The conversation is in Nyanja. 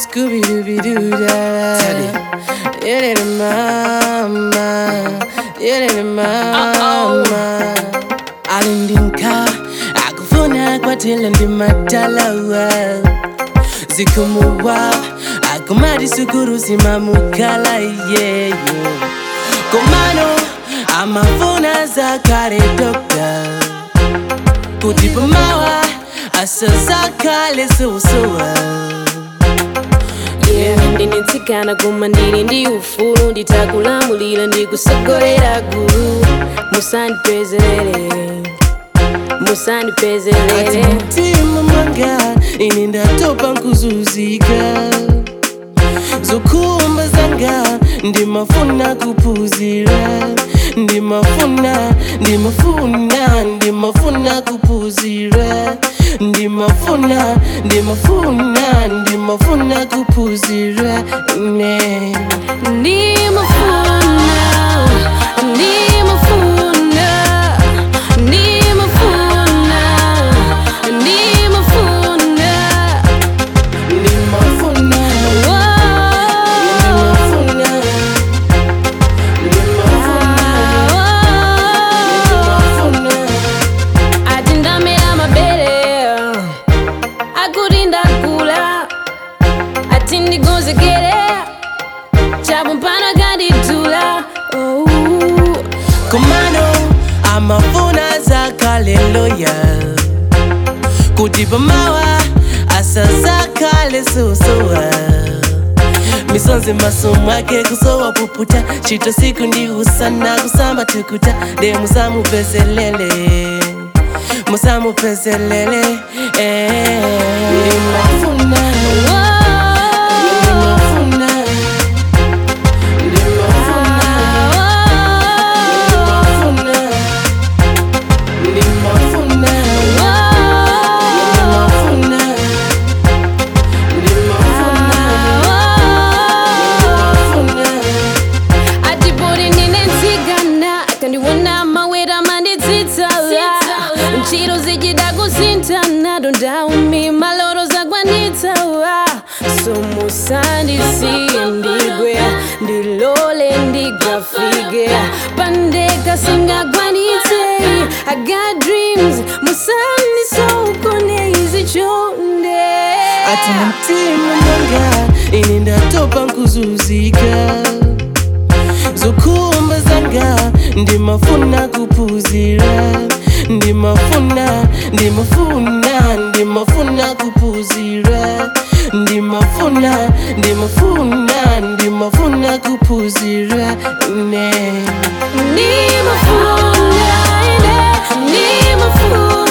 Scooby Dooby Doo da. Yeah, that mama. Yeah, that mama. Alindinka akufuna kwatela ndi matalawa zikumuwa akumadi sukuru simamukala yeyo komano amafuna zakale dokta kuti pamawa asazakale sosowa yeah ndinitsikana koma ndili ndi ufulu nditakulamulira ndikusogolera gulu musandipezelere ati musandipezelere mtima mwanga ine ndatopa nkuzuzika zokhumba zanga ndimafuna kuphunzira ndimafuna ndimafuna ndimafuna kuphunzira ndimafuna ndimafuna ndimafuna kuphunzira ne ndimafuna ndimafuna ndimafuna ndimafuna ndimafuna ndimafuna ndimafuna ati ndamera mabere akuti ndakula ati ndigonzekere chapo mpana kandidula oh. komano amafuna zakaleloya kuti pamawa asazakale sosowa misonzi masomo ake kusowa puputa chito siku ndi usana kusamba tukuta de musamupezelele musamupezelele eh. Ndimafuna, ndimafuna, ndimafuna, ndimafuna, ndimafuna, ndimafuna. atipoti ndine nzigana kandiwona mawera manditsitsala ntchito zichita kusinthana tondaumi maloro zakwanitsawa somusandisiye ndigwe ndilole ndigafike pandeka singakwanitse I got dreams musandisokone izichonde ati mtima mwanga ine ndatopa nkuzuzika zokhumba zanga ndimafuna kuphunzira ndimafuna ndimafuna ndimafuna kuphunzira ndimafuna ndimafuna ndimafuna kuphunzira ne ndimafuna ine ndimafuna